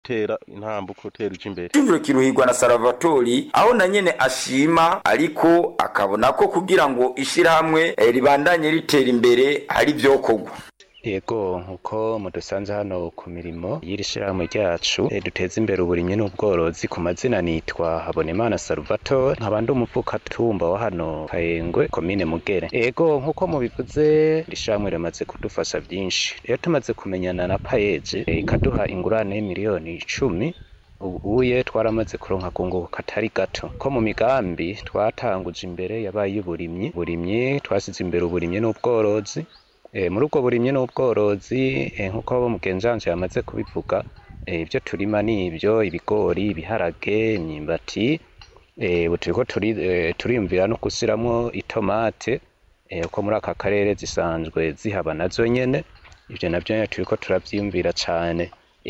gutera intambuko utera uja imbere Cyumviro kiruhirwa na Salvatori aho na nyene ashima ariko akabona ko kugira ngo ishirahamwe eh, ribandanye ritera imbere hari vyokorwa Yego nkuko mudusanze hano ku mirimo y'iri shirahamwe ryacu eh, duteza imbere uburimyi n'ubworozi ku mazina nitwa Habonimana Salvatore nkaba ndi umuvukatumba wa hano Kayengwe komine Mugere Yego nkuko mubivuze iri shirahamwe riramaze kudufasha vyinshi rero tumaze kumenyana na Payeje eh, ikaduha ingurane y'imiliyoni icumi ubuye twaramaze kuronka kunguka katari gato ko mu migambi twatanguje imbere yabaye y'uburimyi burimyi twasize imbere uburimyi n'ubworozi E, muri ubwo burimyi n'ubworozi e, nk'uko abo mugenzanje yamaze kubivuga e, ibyo turima ni ibyo ibigori ibiharage imyimbati e, ubu turiko turi, e, turiyumvira no gusiramwo itomate e, uko muri aka karere zisanzwe zihaba nazo nyene ivyo navyo nyene turiko turavyiyumvira cane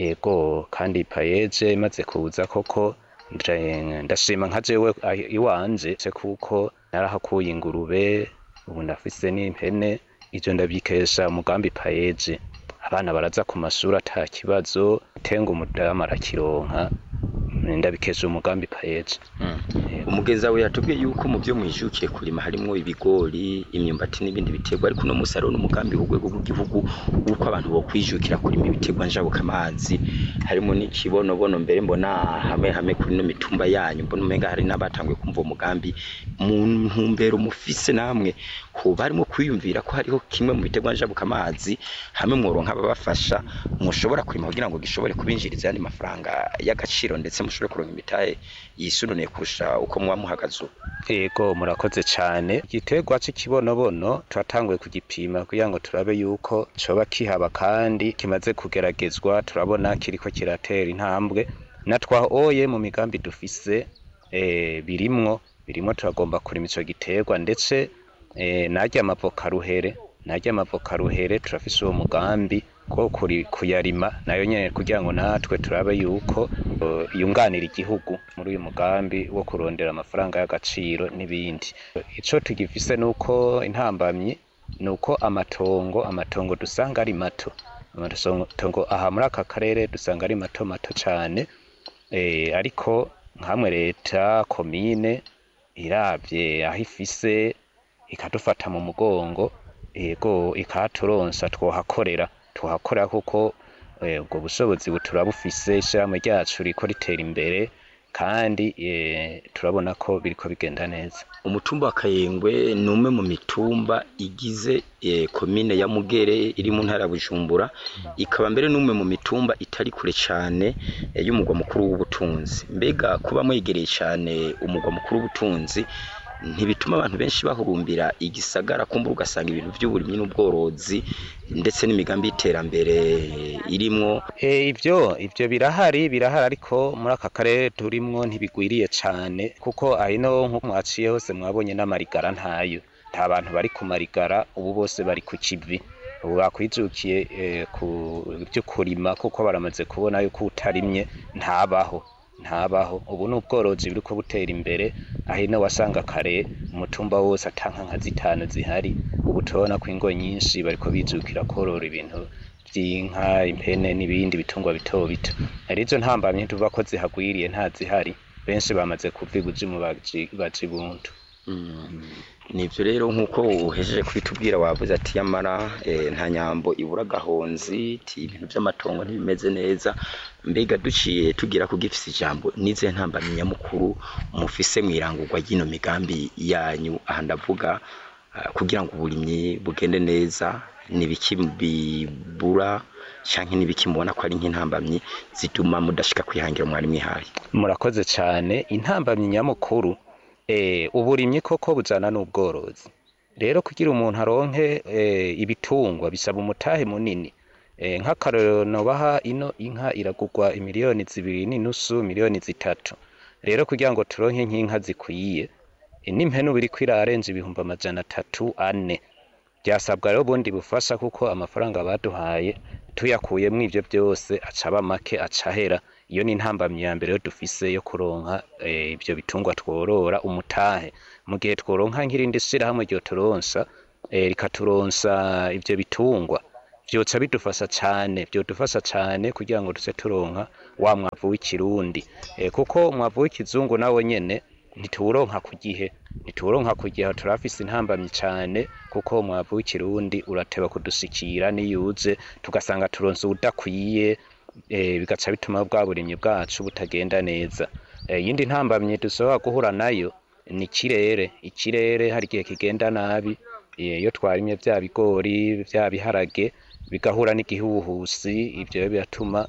ego kandi payeje imaze kuza koko nje- ndashima nka jewe ah, iwanje se kuko narahakuye ingurube ubu ndafise n'impene ivyo ndavyikesha umugambi payeje abana baraza ku mashuri ata kibazo tenga umudamu arakironka ndabikesha umugambi payeje umugeza we yatubwiye yuko mu byo mwijukiye kurima harimwo ibigori imyumbati n'ibindi biterwa ariko uno musi hariho n'umugambi w'urwego rw'igihugu w'uko abantu bokwijukira kurima ibiterwa njabukamazi harimo n'ikibonobono mbere mbona hamwe hamwe kuri no mitumba yanyu mbona umenga hari n'abatanguye kumva uwo mugambi mu ntumbero mufise namwe hoba harimo kwiyumvira ko hariho kimwe mu biterwa njabukamazi hamwe mworonka ababafasha mushobora kurima kugira ngo gishobore kubinjiriza ayandi mafaranga y'agaciro ndetse mushobore kuronka imitahe yisununiye kurusha uko muba muhagaze ubu Ego murakoze cane igiterwa c'ikibonobono turatanguye kugipima kugira ngo turabe yuko coba kihaba kandi kimaze kugeragezwa turabona kiriko kiratera intambwe na twahoye mu migambi dufise eh, birimwo birimwo turagomba kurima ico giterwa ndetse eh, narya amavoka ruhere narya amavoka ruhere turafise uwo mugambi ko kuri kuyarima nayo nyene kugira ngo natwe turabe yuko eh, yunganira igihugu muri uyu mugambi wo kurondera amafaranga y'agaciro n'ibindi ico tugifise nuko intambamyi nuko amatongo amatongo dusanga ari mato amatongo aha muri aka karere dusanga ari mato mato cane eh, ariko nkamwe leta komine iravye aho ifise ikadufata mu mugongo ego ikahaturonsa twohakorera tuhakorera kuko eh, ubwo bushobozi buturabufise ishirahamwe ryacu riko ritera imbere kandi eh, turabona ko biriko bigenda neza umutumba wa kayengwe ni umwe mu mitumba igize eh, komine ya mugere iri mu ntara ya bujumbura ikaba mbere n'umwe mu mitumba itari kure cyane eh, y'umugwa mukuru w'ubutunzi mbega kuba mwegereye cyane umugwa mukuru w'ubutunzi ntibituma abantu benshi bahurumbira igisagara kumbura ugasanga ibintu by'uburimyi n'ubworozi ndetse n'imigambi y'iterambere irimwo e, ivyo ivyo birahari birahari ariko muri aka karere turimwo ntibigwiriye cane kuko ahino nko mwaciye hose mwabonye n'amarigara ntayo nta bantu bari ku marigara ubu bose bari ku kivi ubu bakwijukiye e, ku vyo kurima kuko baramaze kubona yuko utarimye ntabaho ntabaho ubu ni ubworozi buriko butera imbere ahino wasanga kare umutumba wose atanka nka zitanu zihari ubu turabona ko ingo nyinshi bariko bijukira korora ibintu vy'inka impene n'ibindi bitungwa bito bito arizo ntambamye tuvuga ko zihagwiriye nta zihari benshi bamaze kuva ibuzimu baja ibuntu nivyo rero nk'uko uhejeje kubitubwira wavuze ati yamara eh, nta nyambo ibura gahonzi ti ibintu vy'amatongo ntibimeze neza mbega duciye tugira ku gifise ijambo nize ntambamye nyamukuru mufise mwirangurwa ry'ino migambi yanyu aha ndavuga uh, kugira ngo uburimyi bugende neza nibiki bibura canke nibiki mubona ko ari nk'intambamyi zituma mudashika kwihangira mwari mwihaye murakoze cane intambamyi nyamukuru eh, uburimyi koko bujana n'ubworozi rero kugira umuntu aronke eh, ibitungwa bisaba umutahe munini eh, nk'akarorero nobaha ino inka iragurwa imiliyoni zibiri n'inusu miliyoni zitatu rero kugira ngo turonke nk'inka zikwiye eh, n'impene ubu iriko irarenza ibihumbi amajana atatu ane byasabwa rero ubundi bufasha kuko amafaranga baduhaye tuyakuyemwo ivyo byose acaba make acahera iyo ni intambamyi ya mbere yo dufise yo kuronka eh, ivyo bitungwa tworora umutahe mu gihe tworonka nk'irindi shirahamwe ryo turonsa eh, rikaturonsa ivyo bitungwa vyoca bidufasha cane vyodufasha cane kugira ngo tuze turonka wa mwavu w'ikirundi e, kuko umwavu w'ikizungu nawo nyene ntituwuronka ku gihe ntituwuronka ku gihe turafise intambamyi cane kuko umwavu w'ikirundi urateba kudushikira niyuze tugasanga turonse uwudakwiye e, bigaca bituma bwa burimyi bwacu butagenda neza iyindi e, ntambamyi dushobora guhura nayo ni ikirere ikirere hari igihe kigenda nabi iyo twarimye vya bigori vya biharage bigahura n'igihuhusi ivyo biratuma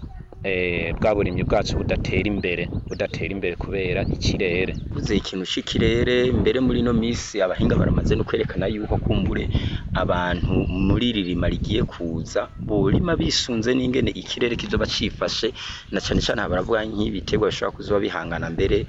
bwa burimyi bwacu budatera imbere budatera imbere kubera ikirere uze ikintu c'ikirere mbere muri ino misi abahinga baramaze no kwerekana yuko kumbure abantu muri iri rima rigiye kuza borima bisunze n'ingene ikirere kizoba cifashe na cane cane baravuga nk'ibiterwa bishobora kuzoba bihangana mbere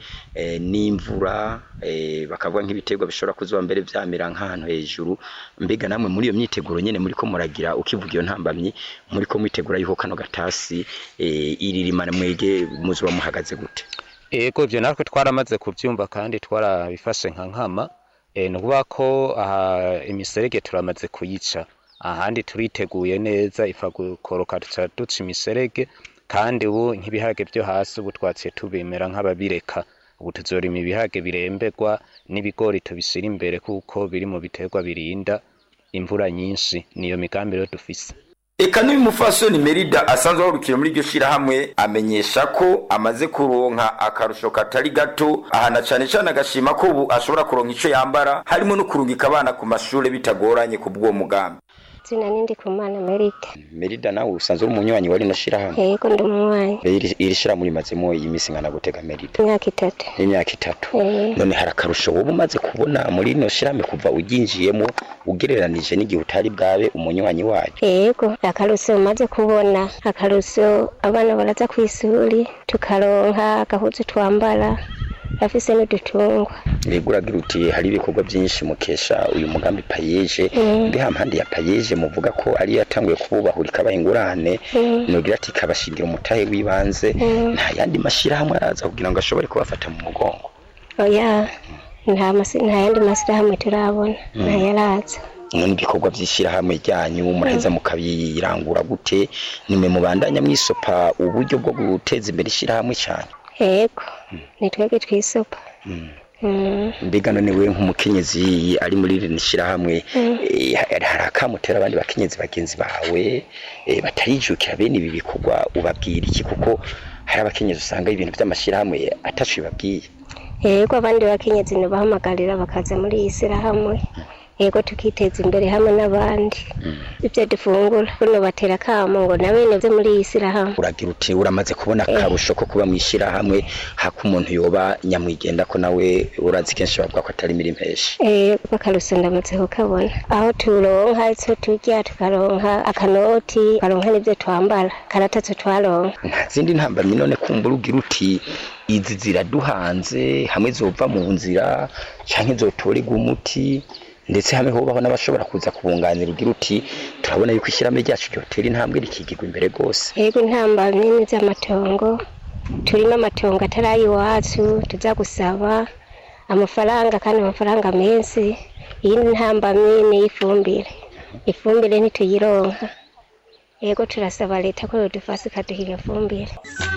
n'imvura bakavuga nk'ibiterwa bishobora kuzoba mbere vyamera nk'ahantu hejuru mbega namwe muri iyo myiteguro nyene muriko muragira ukivuga iyo ntambamyi muriko mwitegura yuko kano gatasi iri rimana mwege muzuba muhagaze gute ego ivyo natwe twaramaze kuvyumva kandi twarabifashe nka nkama e, ni ukuvuga ko aha imiserege turamaze kuyica ahandi turiteguye neza ifa gukoroka duca duca imiserege kandi ubu nk'ibiharage vyo hasi ubu twaciye tubimera nk'ababireka ubu tuzorima ibiharage biremberwa n'ibigori tubishira imbere kuko biri mu biterwa birinda imvura nyinshi niyo migambi rero dufise eka n'uyu mufasoni merida asanzwe ahurukira muri iryo shirahamwe amenyesha ko amaze kuronka akarusho katari gato ahana cane cane agashima ko ubu ashobora kuronka ico yambara harimo no kurungika abana ku mashure bitagoranye ku bw'uwo mugambi zina nindi kumana merida merida nawe usanzwe uri umunywanyi wa rino shirahamwe yego ndi umunywanyi iri iri shirahamwe rimazemo imisi ngana gutega merida imyaka itatu imyaka itatu Eh. none hari akarusho wowe umaze kubona muri rino shirahamwe kuva uryinjiyemo ugereranije n'igihe utari bwabe umunywanyi wayo yego akaruso umaze kubona akaruso abana baraza kw'isuri tukaronka agahuzu twambara afise n'udutungwa Yego uragira uti hari ibikorwa byinshi mukesha uyu mugambi payeje Mm. mbe hampande ya payeje muvuga ko ari yatanguye kububahura ikabaha ingurane Mm. nugira ati ikabashingira umutahe w'ibanze Mm. nta yandi mashirahamwe araza kugira ngo ashobore kubafata mu mugongo oya nta masi nta yandi masirahamwe turabona ntayaraza none ibikorwa by'ishyirahamwe ryanyu muraheza mukabirangura gute nimwe mubandanya mwisopa uburyo bwo guteza imbere ishyirahamwe cyane yego ni twebwe twisopa Mm. Mm. mbega none we nk'umukenyezi ari muri rino shyirahamwe Mm. eh, hari hari akamutera abandi bakenyezi bagenzi bawe eh, batarijukira bene ibi bikorwa ubabwira iki kuko hari abakenyezi usanga ibintu by'amashyirahamwe atacu bibabwiye yego abandi bakenyezi ntibahamagarira bakaza muri iyi sirahamwe yego tukiteza imbere hamwe n'abandi ibyo dufungura buno batera akamo ngo na bene byo muri iyi sirahamwe uragira uti uramaze kubona akarusho ko kuba mu ishyirahamwe hako umuntu yoba nyamwigenda ko nawe urazi kenshi bavuga ko atari imirimo henshi yego akaruso ndamaze kukabona aho turonka icyo turya tukaronka akanoti tukaronka n'ibyo twambara karatatse twaronka nta zindi ntambamyi none kumbura ugira uti izi ziraduhanze hamwe zova mu nzira canke zotorerwa umuti ndetse hamwe hobaho n'abashobora kuza kubunganira ugira uti turabona yuko ishyirahamwe ryacu ryotera intambwe rikigirwa imbere rwose yego intambamyi ni z'amatongo turimo amatongo atari ay'iwacu tuza gusaba amafaranga kandi amafaranga menshi iyindi ntambamyi ni iy'ifumbire ifumbire ntituyironka yego turasaba leta ko yodufasha ikaduha iyo fumbire